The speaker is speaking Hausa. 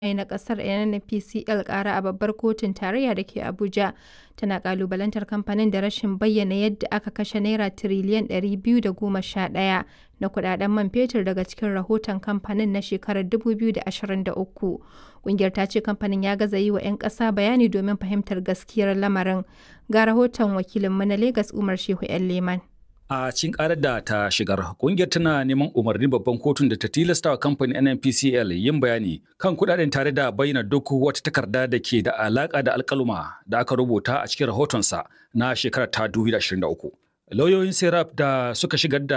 na ƙasar NNPCL ƙara a babbar kotun tarayya da ke Abuja, tana ƙalubalantar kamfanin da rashin bayyana yadda aka kashe Naira tiriliyan 211 na kuɗaɗen man fetur daga cikin rahoton kamfanin na shekarar 2023. Ƙungiyar ta ce kamfanin ya gaza yi wa 'yan ƙasa bayani domin fahimtar gaskiyar lamarin. Ga rahoton wakilinmu na Legas Umar Shehu 'yan Leman. A cikin karar da ta shigar, kungiyar tana neman umarnin babban kotun da ta tilasta wa kamfanin NNPCL yin bayani kan kudaden tare da bayyana duk wata takarda da ke da alaka da alkaluma da aka rubuta a cikin rahotonsa na shekarar ta 2023. Lauyoyin Serap da suka shigar da